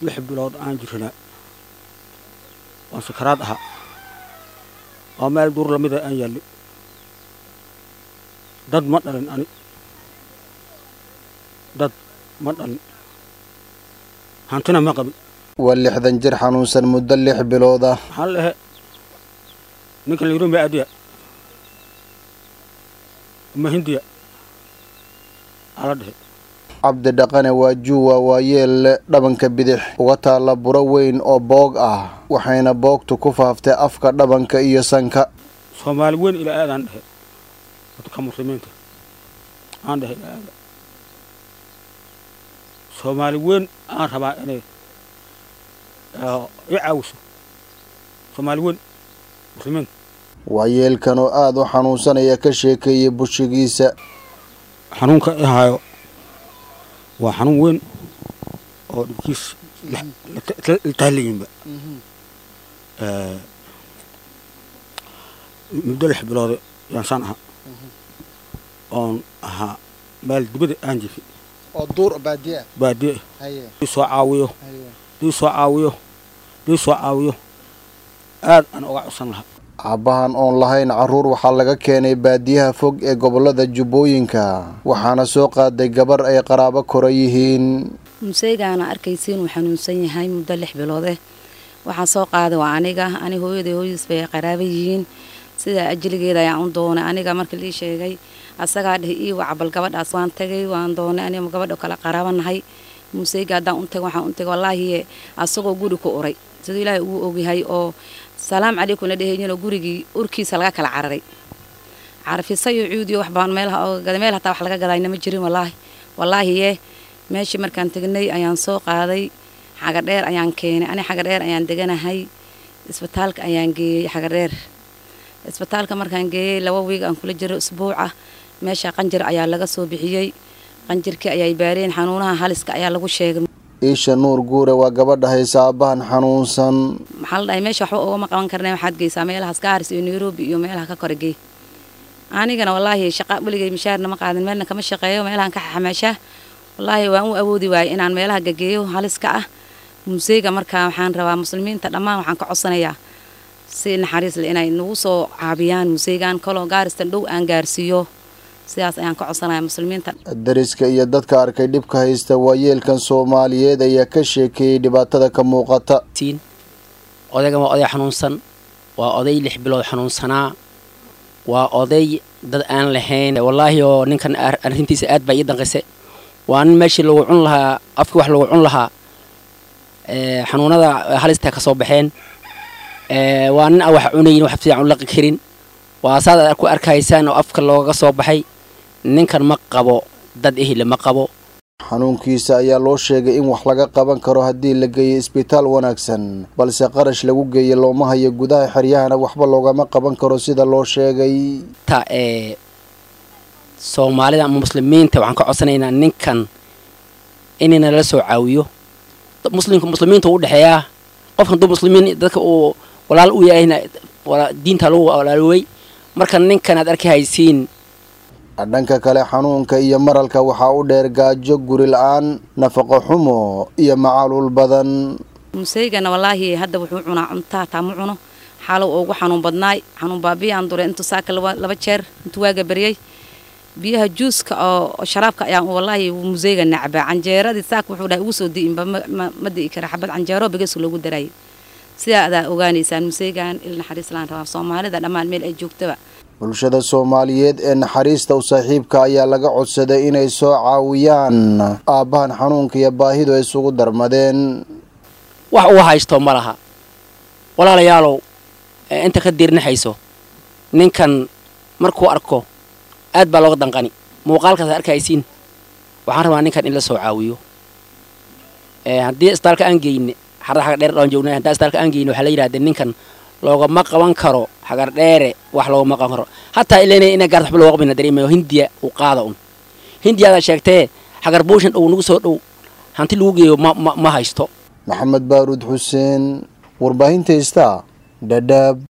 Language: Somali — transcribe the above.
lix bilood aan jirnaa waan sakaraad ahaa oo meel duur lamida aan yaalli dad ma dhalin ani dad ma dhalin hantina ma qabin waa lixdan jir xanuunsan muddo lix bilood ah maxaa la dhehe ninka la yidhi ma adiya ma hindiya ala dhehe cabdi dhaqane waa juuwa waa yeel dhabanka bidix uga taalla buro weyn oo boog ah waxayna boogtu ku faaftay afka dhabanka iyo sanka soomaali weyn ilaa aadaan dhehe dadka muslimiinta aan dhehe ilaa aada soomaali weyn aan rabaa inay i caawiso soomaali weyn muslimiinta waa yeelkan oo aada u xanuunsanaya ka sheekeeyay bushigiisa xanuunka i haayo waa xanuun weyn oo dhibkiis la tahlayinba muddo lix bilood yaan saan ahaa oon ahaa meel dibada aan jifi oo duur baadiya baadiye dii soo caawiyo dii soo caawiyo dii soo caawiyo aad aan uga codsan lahaa aabbahan oon lahayn carruur waxaa laga keenay baadiyaha fog ee gobollada jubbooyinka waxaana soo qaaday gabar ay qaraabo kora yihiin museygaana arkaysiin uu xanuunsan yahay muddo lix biloodeh waxaa soo qaaday waa aniga ani hooyaday hooyadiis bay qaraaba yihiin sidaa ajligeeda ayaan u doonay aniga marka lii sheegay asagaa dheh ii wacbal gabadhaas waan tagay waan doonay aniga gabadha kale qaraabanahay museyga haddaan u tagay waxaan u tagay wallaahi asagoo guri ku uray siduu ilaahay ugu ogyahay oo salaam calaykum la dhehayninoo gurigii urkiisa laga kala cararay carafisayo cuudiyo wax baan meelaha ooga meel hataa wax laga gadayna ma jirin wallaahi wallaahi yee meeshii markaan tegnay ayaan soo qaaday xagadheer ayaan keenay ani xagadheer ayaan deganahay isbitaalka ayaan geeyey xagadheer isbitaalka markaan geeyey laba wiig aan kula jiro isbuuca meesha qanjir ayaa laga soo bixiyey qanjirkii ayay baareen xanuunaha haliska ayaa lagu sheegay iisha nuur guure waa gabadha haysa aabbahan xanuunsan maxaa la dhahay meesha waxba ugama qaban karna waxaad geysaa meelahaas gaaris iyo nairobi iyo meelaha ka kore gey anigana wallaahi shaqa weligay mishaarna ma qaadin meelna kama shaqeeyo meelahan ka xamaashaa wallaahi waan u awoodi waayay inaan meelaha gageeyo haliska ah museyga markaa waxaan rabaa muslimiinta dhammaan waxaan ka codsanayaa si naxariis le inay nagu soo caabiyaan museygan kaloo gaaristan dhow aan gaarsiiyo sidaas ayaan ka codsanaya muslimiinta dariska iyo dadka arkay dhibka haysta waa yeelkan soomaaliyeed ayaa ka sheekeeyey dhibaatada ka muuqata odaygan waa oday xanuunsan waa oday lix bilood xanuunsanaa waa oday dad aan lahayn wallaahi oo ninkan arrintiisa aad baa ii danqise waa nin meeshii lagu cun lahaa afkii wax lagu cun lahaa xanuunada halista ka soo baxeen waa nin aan wax cunayin wax fiican u laqi karin waa saad ku arkaysaan oo afka looga soo baxay ninkan ma qabo dad ehile ma qabo xanuunkiisa ayaa loo sheegay in wax laga qaban karo haddii la geeyo isbitaal wanaagsan balse qarash lagu geeya looma hayo gudaha xeryahana waxba loogama qaban karo sida loo sheegay ta ee soomaalida ama muslimiinta waxaan ka codsanaynaa ninkan inayna la soo caawiyo muslimka muslimiinta u dhexeeyaa qofkan duu muslimiin dadka uu walaal u yahayna diinta lagu walaalowey marka ninkan aad arki haysiin dhanka kale xanuunka iyo maralka waxaa u dheer gaajo guri la-aan nafaqo xumo iyo macaluul badan museygana wallaahi hadda wuxuu cunaa cuntaa taa ma cuno xaalow ugu xanuun badnaay xanuun baabiyaan duray intuu saaka laba jeer intuu waaga baryay biyaha juuska oo sharaabka ayaan wallaahi museyga nacbaa canjeeradii saaka wuxuu dhahay ugu soo di'inba ma di'i kara xabad canjeero bigeesu loogu darayay sidaa adaa ogaanaysaan museygan il naxariis laan rabaa soomaalida dhammaan meel ay joogtaba bulshada soomaaliyeed ee naxariista u saaxiibka ayaa laga codsaday inay soo caawiyaan aabbahan xanuunka iyo baahidu ay isugu darmadeen wax uu haysto ma laha walaalayaalow inta ka diirnaxayso ninkan markuu arko aad baa looga danqani muuqaalkaas arkaysiin waxaan rabaa ninkan in la soo caawiyo haddii isbitaalka aan geyne xarada xagar dheer dhaan joognay haddii isbitaalka aan geyne waxaa la yidhahdee ninkan loogama qaban karo xagar dheere wax loogama qaban karo hataa ilena ina gaarta waxba looga qabina dareemayo hindiya uu qaada un hindiyaadaa sheegtee xagar buushan dhow nagu soo dhow hanti lagu geeyo ma ma ma haysto maxamed baaruud xuseen warbaahinta ista dhadhaab